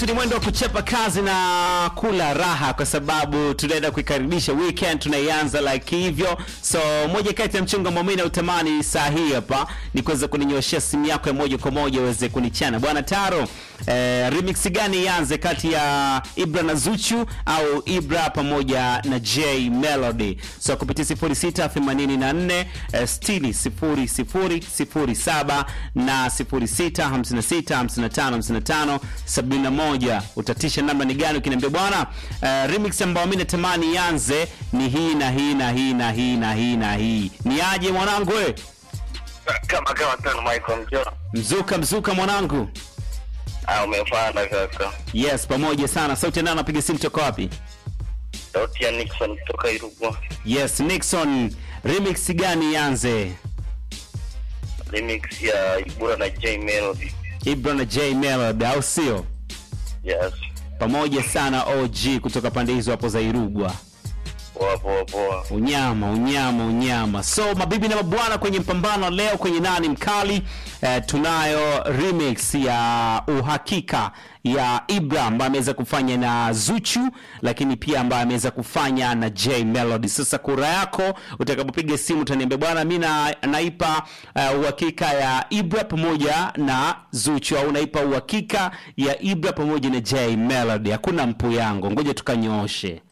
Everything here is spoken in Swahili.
ni mwendo wa kuchapa kazi na kula raha, kwa sababu tunaenda kuikaribisha weekend, tunaianza like hivyo. So moja kati ya mchongo ambao mimi nautamani saa hii hapa ni kuweza kuninyoshea simu yako ya moja kwa moja uweze kunichana bwana Taro. Eh, remix gani ianze kati ya Ibra na Zuchu au Ibra pamoja na J Melody? So kupitia 0684 eh, 600007 na 0656555571 utatisha namba ni gani ukiniambia bwana, eh, remix ambayo mimi natamani ianze ni hii na hii na hii na hii na hii na hii. Ni aje mwanangu we? kama kama tano Michael Mjora. Mzuka mzuka mwanangu. Ah, umefanya kaka. Yes, pamoja sana. Sauti ya nani anapiga simu toka wapi? Sauti ya Nixon kutoka Irugwa. Yes, Nixon. Remix gani ianze? Remix ya Ibura na J Melody. Ibra na J Melody au sio? Yes. Pamoja sana OG kutoka pande hizo hapo za Irugwa. Poa poa poa. Unyama, unyama, unyama. So mabibi na mabwana, kwenye mpambano leo kwenye nani mkali eh, tunayo remix ya uhakika ya Ibra ambaye ameweza kufanya na Zuchu, lakini pia ambaye ameweza kufanya na J Melody. Sasa kura yako utakapopiga simu utaniambia bwana, mi na, naipa uh, uhakika ya Ibra pamoja na Zuchu, au naipa uhakika ya Ibra pamoja na J Melody. Hakuna mpu yangu, ngoja tukanyooshe.